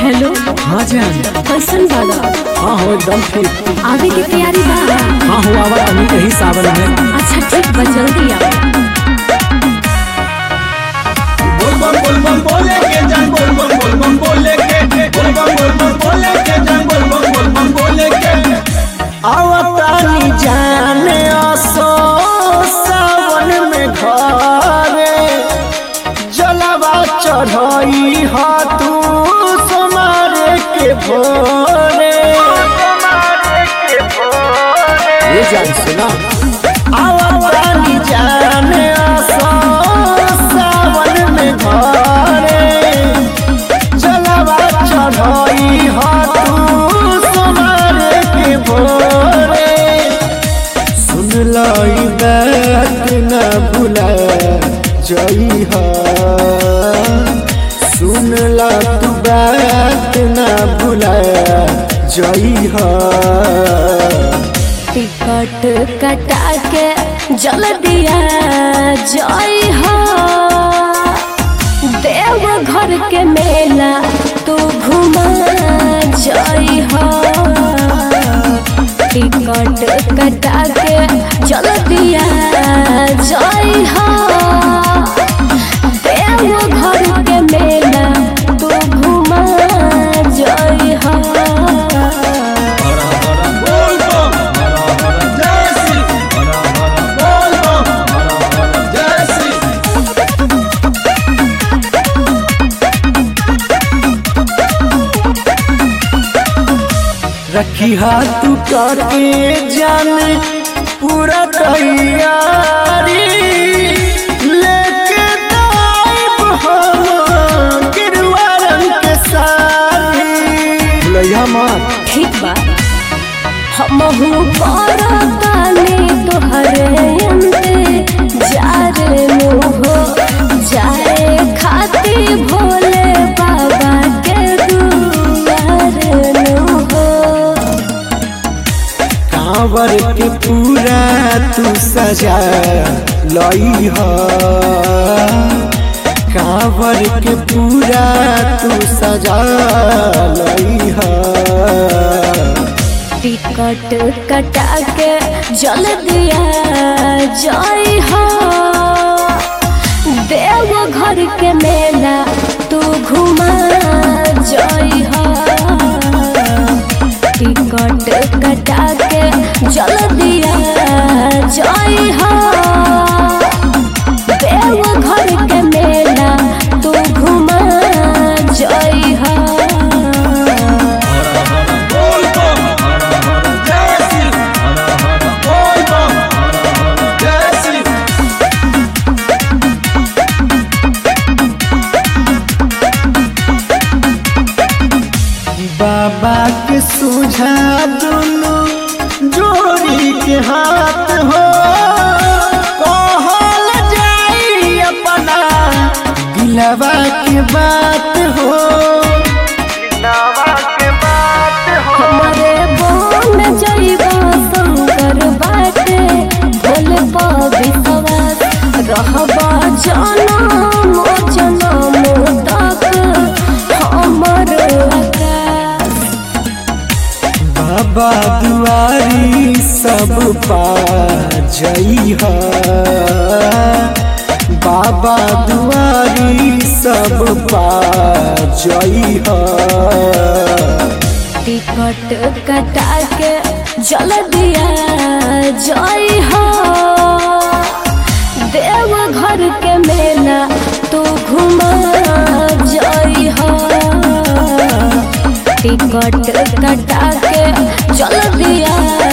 hello हाँ जान कैसन बाड़ा हाँ हो एकदम ठीक आवे के तैयारी बा हाँ हो आवा अभी यही सावन में अच्छा ठीक बा जल्दी आ बोलबम बोलबम बोले के जान बोलबम बोलबम बोले के बोलबम बोलबम बोले के जान बोलबम बोलबम बोले के आवतानी जाने असो सावन में घरे जलवा चढ़ई ह तू सोमारे के भोरे ये जान सुना आवतानी जाने असो सावन में घरे जलवा चढ़ई ह तू सोमारे के भोरे सुन लाई बात न भुला जई हा सुन ला तू बात न भुला जई हा टिकट कटा के जल्दिया जय हो देव घर के मेला तू घुमा जय हो टिकट कटा के जल्दिया जय हो देव घर के मेला तू घुमा जय हो हरा हरा बोलबम हरा हरा जय श्री हरा हरा बोलबम हरा हरा जय श्री रखी हाथ करके जान पूरा तैयारी लेके दाइब हम गिरवा रंग के सारी भुलैया मत ठीक बा हमहू करतानी तोहरे अंते जारे मुहो जाए खाती भोले बाबा के दुआरे नुहो कांवर के पूरा तू सजा लई ह कांवर के पूरा तू सजा लई ह टिकट कटा के जल्दिया जय हो देव घर के मेला तू घुमा जय हो टिकट कटा के जल्दिया जय हो देव घर के मेला तू घुमा जय हो हरा हरा बोलबम हरा हरा जय श्री हरा हरा बोलबम हरा हरा जय श्री बाबा के सुझा दुनु जोड़ी के हाथ हो कहल जाई अपना दिलवा के बात हो दिलवा के बात हमरे बोन जइबा शंकर बाटे भोले विश्वास रहबा जनम जनम तक हमर आकाश बाबा दुआरी सब पा जई ह बाबा दुआरी सब पा जई ह टिकट कटा के जल्दिया जय हो देव घर के मेला तू घुमा जय हो टिकट कटा के जल्दिया